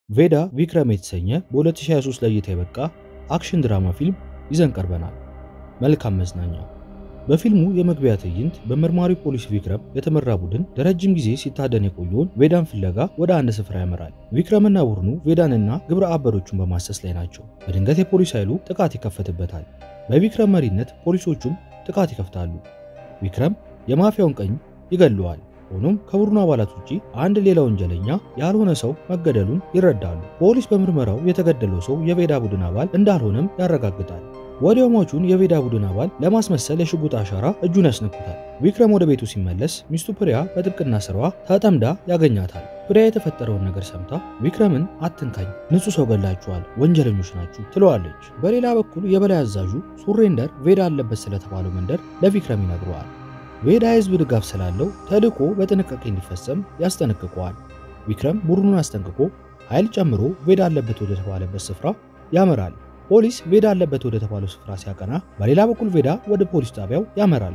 ቬዳ ቪክረም የተሰኘ በ2023 ለእይታ የበቃ አክሽን ድራማ ፊልም ይዘን ቀርበናል። መልካም መዝናኛ። በፊልሙ የመግቢያ ትዕይንት በመርማሪ ፖሊስ ቪክረም የተመራ ቡድን ለረጅም ጊዜ ሲታደን የቆየውን ቬዳን ፍለጋ ወደ አንድ ስፍራ ያመራል። ቪክረምና ቡድኑ ቬዳንና ግብረ አበሮቹን በማሰስ ላይ ናቸው። በድንገት የፖሊስ ኃይሉ ጥቃት ይከፈትበታል። በቪክረም መሪነት ፖሊሶቹም ጥቃት ይከፍታሉ። ቪክረም የማፊያውን ቀኝ ይገለዋል። ሆኖም ከቡድኑ አባላት ውጪ አንድ ሌላ ወንጀለኛ ያልሆነ ሰው መገደሉን ይረዳሉ። ፖሊስ በምርመራው የተገደለው ሰው የቬዳ ቡድን አባል እንዳልሆነም ያረጋግጣል። ወዲያው ሟቹን የቬዳ ቡድን አባል ለማስመሰል የሽጉጥ አሻራ እጁን ያስነኩታል። ቪክረም ወደ ቤቱ ሲመለስ ሚስቱ ፕሪያ በጥብቅና ስራዋ ተጠምዳ ያገኛታል። ፕሪያ የተፈጠረውን ነገር ሰምታ ቪክረምን አትንካኝ፣ ንጹህ ሰው ገላችኋል፣ ወንጀለኞች ናችሁ ትለዋለች። በሌላ በኩል የበላይ አዛዡ ሱሬንደር ቬዳ አለበት ስለተባለው መንደር ለቪክረም ይነግረዋል። ቬዳ የህዝብ ድጋፍ ስላለው ተልዕኮ በጥንቃቄ እንዲፈጸም ያስጠነቅቀዋል። ቪክረም ቡድኑን አስጠንቅቆ ኃይል ጨምሮ ቬዳ አለበት ወደ ተባለበት ስፍራ ያመራል። ፖሊስ ቬዳ አለበት ወደ ተባለው ስፍራ ሲያቀና፣ በሌላ በኩል ቬዳ ወደ ፖሊስ ጣቢያው ያመራል።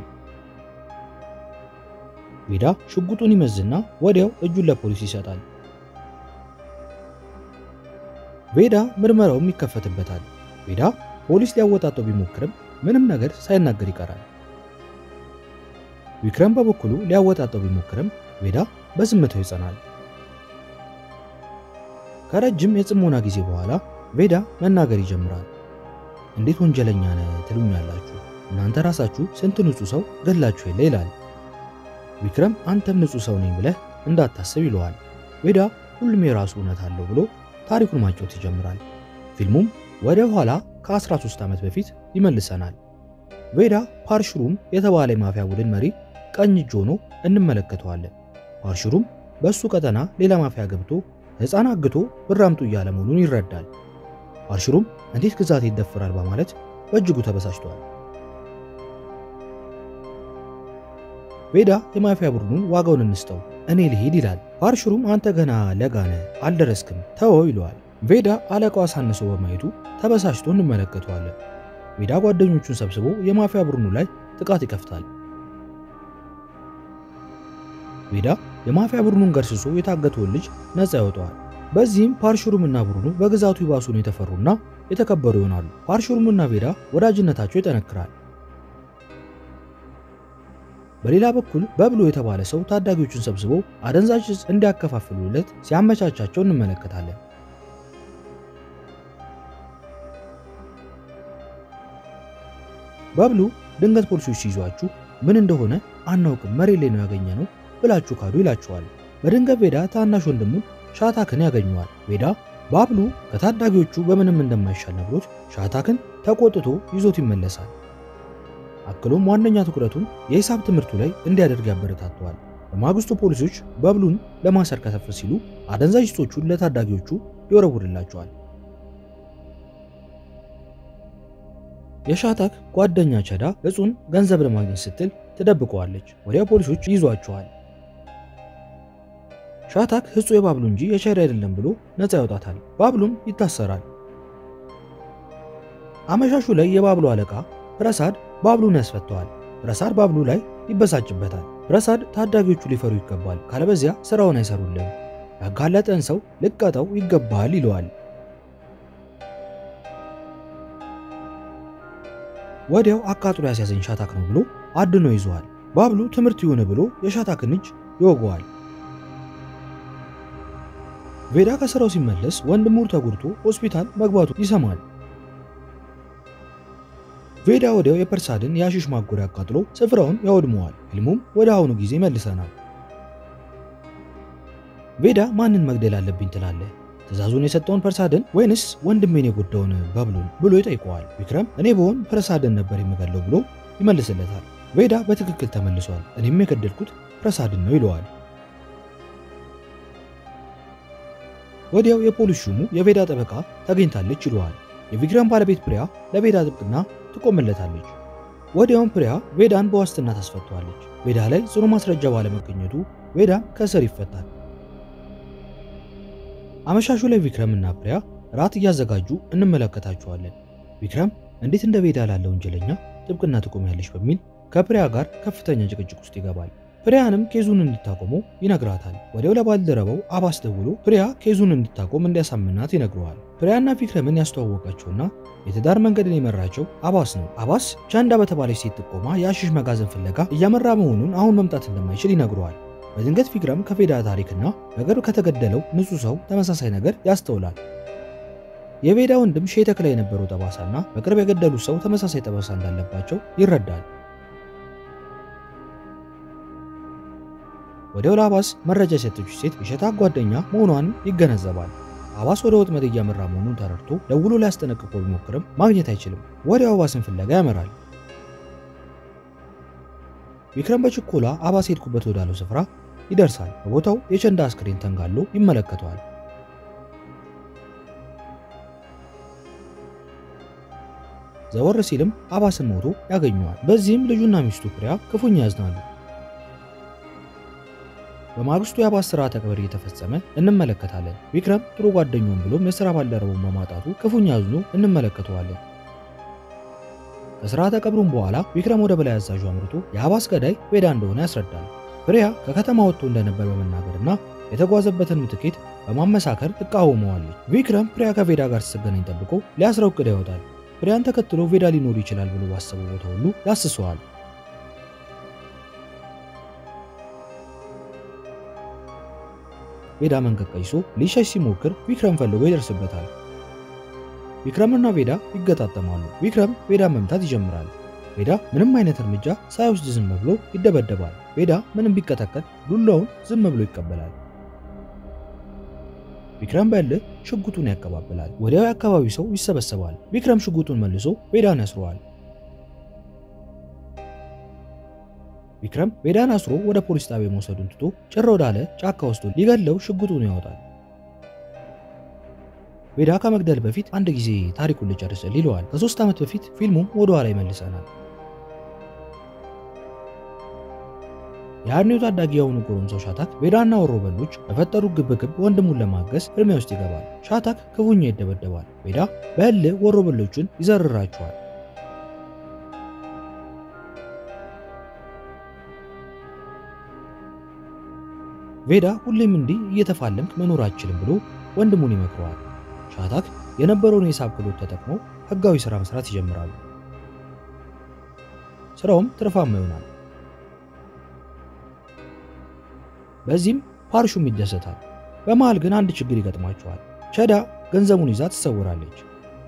ቬዳ ሽጉጡን ይመዝና ወዲያው እጁን ለፖሊስ ይሰጣል። ቬዳ ምርመራውም ይከፈትበታል። ቬዳ ፖሊስ ሊያወጣጠው ቢሞክርም ምንም ነገር ሳይናገር ይቀራል። ቪክረም በበኩሉ ሊያወጣጠው ቢሞክርም ቬዳ በዝምታው ይጸናል። ከረጅም የጽሞና ጊዜ በኋላ ቬዳ መናገር ይጀምራል። እንዴት ወንጀለኛ ነህ ትሉኛላችሁ? እናንተ ራሳችሁ ስንት ንጹህ ሰው ገላችሁ የለ ይላል። ቪክረም አንተም ንጹህ ሰው ነኝ ብለህ እንዳታስብ ይለዋል። ቬዳ ሁሉም የራሱ እውነት አለው ብሎ ታሪኩን ማጫወት ይጀምራል። ፊልሙም ወደ ኋላ ከ13 ዓመት በፊት ይመልሰናል። ቬዳ ፓርሽሩም የተባለ የማፊያ ቡድን መሪ ቀኝ እጅ ሆኖ እንመለከተዋለን። ፓርሽሩም በእሱ ቀጠና ሌላ ማፊያ ገብቶ ሕፃን አግቶ ብር አምጡ እያለ መሆኑን ይረዳል። ፓርሽሩም እንዴት ግዛት ይደፍራል በማለት በእጅጉ ተበሳጭቷል። ቬዳ የማፊያ ቡድኑን ዋጋውን እንስጠው እኔ ልሄድ ይላል። ፓርሽሩም አንተ ገና ለጋነ አልደረስክም ተወው ይለዋል። ቬዳ አለቃው አሳንሰው በማየቱ ተበሳጭቶ እንመለከተዋለን። ቬዳ ጓደኞቹን ሰብስቦ የማፊያ ቡድኑ ላይ ጥቃት ይከፍታል። ቬዳ የማፊያ ቡድኑን ገርስሶ የታገተውን ልጅ ነፃ ያወጣዋል። በዚህም ፓርሹሩምና ቡድኑ በግዛቱ ይባሱን የተፈሩና የተከበሩ ይሆናሉ። ፓርሹሩምና ቬዳ ወዳጅነታቸው ይጠነክራል። በሌላ በኩል በብሎ የተባለ ሰው ታዳጊዎቹን ሰብስቦ አደንዛዥ ዕፅ እንዲያከፋፍሉለት ሲያመቻቻቸው እንመለከታለን። በብሉ ድንገት ፖሊሶች ሲይዟችሁ ምን እንደሆነ አናውቅም፣ መሬት ላይ ነው ያገኘ ነው ብላችሁ ካዱ ይላችኋል። በድንገት ቬዳ ታናሽ ወንድሙን ሻታክን ያገኘዋል። ቬዳ ባብሉ ከታዳጊዎቹ በምንም እንደማይሻል ነግሮት ሻታክን ተቆጥቶ ይዞት ይመለሳል። አክሎም ዋነኛ ትኩረቱን የሂሳብ ትምህርቱ ላይ እንዲያደርግ ያበረታተዋል። በማግስቱ ፖሊሶች በብሉን ለማሰር ከተፍ ሲሉ አደንዛዥ ዕፆቹን ለታዳጊዎቹ ይወረውርላቸዋል። የሻታክ ጓደኛ ቸዳ እጹን ገንዘብ ለማግኘት ስትል ትደብቀዋለች። ወዲያው ፖሊሶች ይዟቸዋል። ሻታክ ህጹ የባብሉ እንጂ የቸዳ አይደለም ብሎ ነፃ ያወጣታል። ባብሉም ይታሰራል። አመሻሹ ላይ የባብሉ አለቃ ፕረሳድ ባብሉን ያስፈተዋል። ፕረሳድ ባብሉ ላይ ይበሳጭበታል። ፕረሳድ ታዳጊዎቹ ሊፈሩ ይገባል፣ ካለበዚያ ስራውን አይሰሩልም፣ ያጋለጠን ሰው ልቀጠው ይገባል ይለዋል። ወዲያው አቃጥሎ ያስያዘኝ ሻታክ ነው ብሎ አድኖ ይዘዋል። ባብሉ ትምህርት ይሁን ብሎ የሻታክን እጅ ይወገዋል። ቬዳ ከስራው ሲመለስ ወንድሙ ተጎድቶ ሆስፒታል መግባቱ ይሰማል። ቬዳ ወዲያው የፐርሳድን የአሺሽ ማጎሪያ አቃጥሎ ስፍራውን ያወድመዋል። ፊልሙም ወደ አሁኑ ጊዜ መልሰናል። ቬዳ ማንን መግደል አለብኝ ትላለህ? ትዕዛዙን የሰጠውን ፐርሳድን ወይንስ ወንድሜን የጎዳውን ባብሉን ብሎ ይጠይቀዋል። ቪክረም እኔ በሆን ፐርሳድን ነበር የምገለው ብሎ ይመልስለታል። ቬዳ በትክክል ተመልሷል፣ እኔም የገደልኩት ፐርሳድን ነው ይለዋል። ወዲያው የፖሊስ ሹሙ የቬዳ ጠበቃ ተገኝታለች ይለዋል። የቪክረም ባለቤት ፕሪያ ለቬዳ ጥብቅና ትቆምለታለች። ወዲያውም ፕሪያ ቬዳን በዋስትና ታስፈተዋለች። ቬዳ ላይ ጽኑ ማስረጃ ባለመገኘቱ ቬዳም ከእስር ይፈታል። አመሻሹ ላይ ቪክረም እና ፕሪያ ራት እያዘጋጁ እንመለከታቸዋለን። ቪክረም እንዴት እንደ ቬዳ ላለ ወንጀለኛ ጥብቅና ትቆሚያለች በሚል ከፕሪያ ጋር ከፍተኛ ጭቅጭቅ ውስጥ ይገባል። ፕሪያንም ኬዙን እንድታቆመው ይነግራታል። ወዲያው ለባልደረባው አባስ ደውሎ ፕሪያ ኬዙን እንድታቆም እንዲያሳምናት ይነግረዋል። ፕሪያና ቪክረምን ያስተዋወቃቸውና የትዳር መንገድን የመራቸው አባስ ነው። አባስ ቻንዳ በተባለች ሴት ጥቆማ የአሽሽ መጋዘን ፍለጋ እያመራ መሆኑን አሁን መምጣት እንደማይችል ይነግረዋል። በድንገት ቪክረም ከቬዳ ታሪክና በቅርብ ከተገደለው ንጹህ ሰው ተመሳሳይ ነገር ያስተውላል። የቬዳ ወንድም ሼህ ተክላ የነበረው ጠባሳና በቅርብ የገደሉት ሰው ተመሳሳይ ጠባሳ እንዳለባቸው ይረዳል። ወዲያው ለአባስ መረጃ የሰጠችው ሴት የሸታክ ጓደኛ መሆኗን ይገነዘባል። አባስ ወደ ወጥመድ እያመራ መሆኑን ተረድቶ ደውሎ ሊያስጠነቅቀው ቢሞክርም ማግኘት አይችልም። ወዲያው አባስን ፍለጋ ያመራል። ቪክረም በችኮላ አባስ ሄድኩበት ወዳለው ስፍራ ይደርሳል። በቦታው የቸንዳ አስክሬን ተንጋሎ ይመለከተዋል። ዘወር ሲልም አባስን ሞቶ ያገኘዋል። በዚህም ልጁና ሚስቱ ፕሪያ ክፉኛ ያዝናሉ። በማግስቱ የአባስ ስርዓተ ቀብር እየተፈጸመ እንመለከታለን። ቪክረም ጥሩ ጓደኛውን ብሎም የሥራ ባልደረቡን በማጣቱ ክፉኛ አዝኖ እንመለከተዋለን። ከስርዓተ ቀብሩም በኋላ ቪክረም ወደ በላይ አዛዡ አምርቶ የአባስ ገዳይ ቬዳ እንደሆነ ያስረዳል። ፕሪያ ከከተማ ወጥቶ እንደነበር በመናገርና የተጓዘበትን ትኬት በማመሳከር ትቃወመዋለች። ቪክረም ፕሪያ ከቬዳ ጋር ስትገናኝ ጠብቆ ሊያስረው እቅድ ያወጣል። ፕሪያን ተከትሎ ቬዳ ሊኖር ይችላል ብሎ ባሰበው ቦታ ሁሉ ያስሰዋል። ቬዳ መንገድ ቀይሶ ሊሸሽ ሲሞክር ቪክረም ፈልጎ ይደርስበታል። ቪክረምና ቬዳ ይገጣጠማሉ። ቪክረም ቬዳን መምታት ይጀምራል። ቬዳ ምንም አይነት እርምጃ ሳይወስድ ዝም ብሎ ይደበደባል። ቬዳ ምንም ቢቀጠቀጥ ዱላውን ዝም ብሎ ይቀበላል። ቪክረም በእልህ ሽጉጡን ያቀባብላል። ወዲያው የአካባቢው ሰው ይሰበሰባል። ቪክረም ሽጉጡን መልሶ ቬዳን ያስረዋል። ቪክረም ቬዳን አስሮ ወደ ፖሊስ ጣቢያ መውሰዱን ትቶ ጭር ወዳለ ጫካ ውስጥ ሊገለው ሽጉጡን ያወጣል። ቬዳ ከመግደል በፊት አንድ ጊዜ ታሪኩን ልጨርስል ይለዋል። ከሶስት ዓመት በፊት ፊልሙም ወደ ኋላ ይመልሰናል። የአርኔው ታዳጊ የሆኑ ጎረምሳው ሻታክ ቬዳና ወሮበሎች በፈጠሩት ግብግብ ወንድሙን ለማገዝ ፍልሚያ ውስጥ ይገባል። ሻታክ ክፉኛ ይደበደባል። ቬዳ በእልህ ወሮበሎቹን ይዘርራቸዋል። ቬዳ ሁሌም እንዲህ እየተፋለምክ መኖር አትችልም ብሎ ወንድሙን ይመክረዋል። ሻታክ የነበረውን የሂሳብ ክህሎት ተጠቅመው ህጋዊ ሥራ መስራት ይጀምራሉ። ስራውም ትርፋማ ይሆናል። በዚህም ፓርሹም ይደሰታል። በመሃል ግን አንድ ችግር ይገጥማቸዋል። ቸዳ ገንዘቡን ይዛ ትሰውራለች።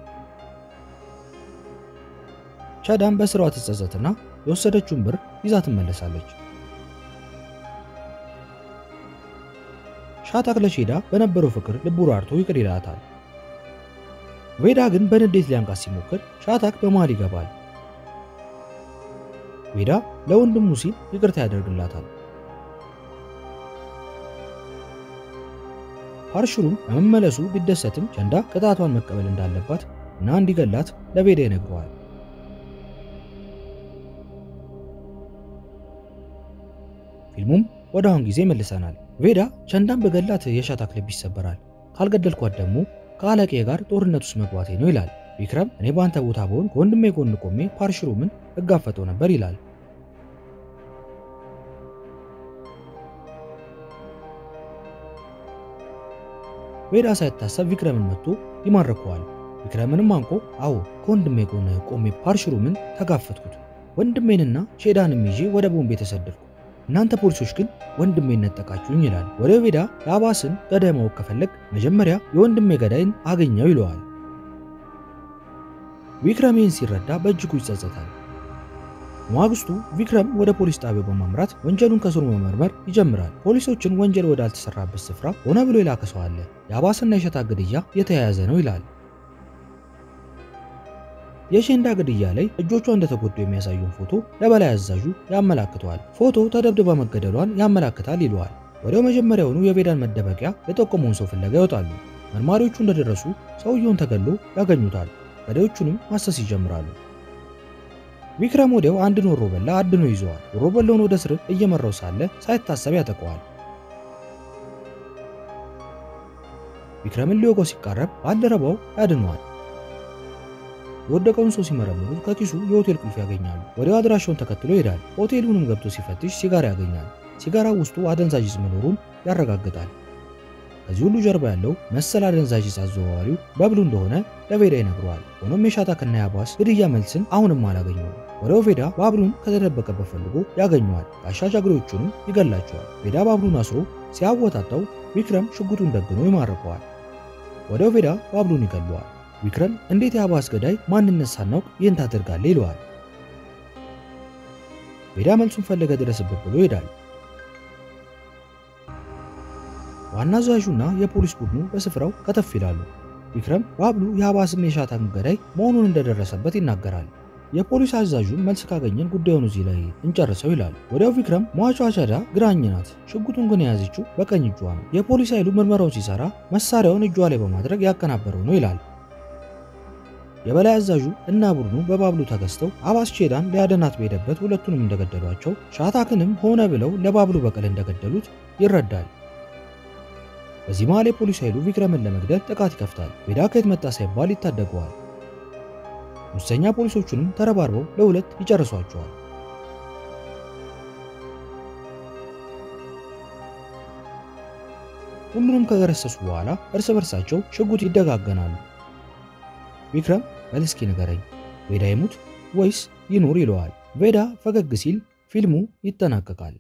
ቸዳም በስራዋ ትጸጸትና የወሰደችውን ብር ይዛ ትመለሳለች። ሻታክ ለሼዳ በነበረው ፍቅር ልቡ ራርቶ ይቅር ይላታል። ቬዳ ግን በንዴት ሊያንቃት ሲሞክር ሻታክ በመሃል ይገባል። ቬዳ ለወንድሙ ሲል ይቅርታ ያደርግላታል። ፓርሽሩም በመመለሱ ቢደሰትም ቸንዳ ቅጣቷን መቀበል እንዳለባት እና እንዲገላት ለቬዳ ይነግረዋል። ፊልሙም ወደ አሁን ጊዜ መልሰናል። ቬዳ ቸንዳን በገላት የሻታክ ልብ ይሰበራል። ካልገደልኳት ደግሞ ከአለቄ ጋር ጦርነት ውስጥ መግባቴ ነው ይላል። ቪክረም እኔ በአንተ ቦታ በሆን ከወንድሜ ጎን ቆሜ ፓርሽሩምን እጋፈጠው ነበር ይላል። ቬዳ ሳይታሰብ ቪክረምን መጥቶ ይማርከዋል። ቪክረምንም አንቆ አዎ ከወንድሜ ጎን ቆሜ ፓርሽሩምን ተጋፈጥኩት፣ ወንድሜንና ሼዳንም ይዤ ወደ ቦምቤ ተሰደድኩ እናንተ ፖሊሶች ግን ወንድሜን ነጠቃችሁኝ ይላል። ወደ ቬዳ የአባስን ገዳይ ማወቅ ከፈለግ መጀመሪያ የወንድሜ ገዳይን አገኘው ይለዋል። ቪክረም ይህን ሲረዳ በእጅጉ ይጸጸታል። ማግስቱ ቪክረም ወደ ፖሊስ ጣቢያው በማምራት ወንጀሉን ከስሩ መመርመር ይጀምራል። ፖሊሶችን ወንጀል ወዳልተሰራበት ስፍራ ሆነ ብሎ የላከ ሰው አለ፣ የአባስና የሸታ ግድያ የተያያዘ ነው ይላል። የሼንዳ ግድያ ላይ እጆቿ እንደተጎዱ የሚያሳዩን ፎቶ ለበላይ አዛዡ ያመላክተዋል። ፎቶ ተደብድባ መገደሏን ያመላክታል ይለዋል። ወዲያው መጀመሪያውኑ የቬዳን መደበቂያ የጠቆመውን ሰው ፍለጋ ይወጣሉ። መርማሪዎቹ እንደደረሱ ሰውየውን ተገሎ ያገኙታል። ገዳዮቹንም ማሰስ ይጀምራሉ። ቪክረም ወዲያው አንድን ወሮበላ አድኖ ይዘዋል። ወሮበላውን ወደ እስር እየመራው ሳለ ሳይታሰብ ያጠቀዋል። ቪክረምን ሊወጋው ሲቃረብ ባልደረባው ያድነዋል። የወደቀውን ሰው ሲመረምሩ ከኪሱ የሆቴል ቁልፍ ያገኛሉ። ወዲያው አድራሻውን ተከትሎ ይሄዳል። ሆቴሉንም ገብቶ ሲፈትሽ ሲጋራ ያገኛል። ሲጋራው ውስጡ አደንዛዥ ዕፅ መኖሩን ያረጋግጣል። ከዚህ ሁሉ ጀርባ ያለው መሰል አደንዛዥ ዕፅ አዘዋዋሪው በብሉ እንደሆነ ለቬዳ ይነግረዋል። ሆኖም የሻታክና የአባስ ግድያ መልስን አሁንም አላገኘውም። ወዲያው ቬዳ ባብሉን ከተደበቀበት ፈልጎ ያገኘዋል። ጋሻ ጃግሬዎቹንም ይገላቸዋል። ቬዳ ባብሉን አስሮ ሲያወጣጣው ቪክረም ሽጉጡን ደግኖ ይማርከዋል። ወዲያው ቬዳ ባብሉን ይገለዋል። ቪክረም እንዴት የአባስ ገዳይ ማንነት ሳናውቅ ይህን ታደርጋለህ ይለዋል። ቬዳ መልሱን ፈለገ ድረስበት ብሎ ይሄዳል። ዋና አዛዡና የፖሊስ ቡድኑ በስፍራው ከተፍ ይላሉ። ቪክረም ባብሉ የአባስም የሻታን ገዳይ መሆኑን እንደደረሰበት ይናገራል። የፖሊስ አዛዡ መልስ ካገኘን ጉዳዩን እዚህ ላይ እንጨርሰው ይላል። ወዲያው ቪክረም ሟቿ አቻዳ ግራኝ ናት፣ ሽጉጡን ግን የያዘችው በቀኝ እጇ ነው። የፖሊስ ኃይሉ ምርመራውን ሲሰራ መሳሪያውን እጇ ላይ በማድረግ ያቀናበረው ነው ይላል። የበላይ አዛዡ እና ቡድኑ በባብሉ ተገዝተው አባስ ቼዳን ሊያደናት በሄደበት ሁለቱንም እንደገደሏቸው ሻታክንም ሆነ ብለው ለባብሉ በቀል እንደገደሉት ይረዳል። በዚህ መሃል የፖሊስ ኃይሉ ቪክረምን ለመግደል ጥቃት ይከፍታል። ቬዳ ከየት መጣ ሳይባል ይታደገዋል። ሙሰኛ ፖሊሶቹንም ተረባርበው ለሁለት ይጨርሷቸዋል። ሁሉንም ከገረሰሱ በኋላ እርስ በርሳቸው ሽጉጥ ይደጋገናሉ። ቪክረም በል እስኪ ንገረኝ ቬዳ ይሙት ወይስ ይኑር ይለዋል። ቬዳ ፈገግ ሲል ፊልሙ ይጠናቀቃል።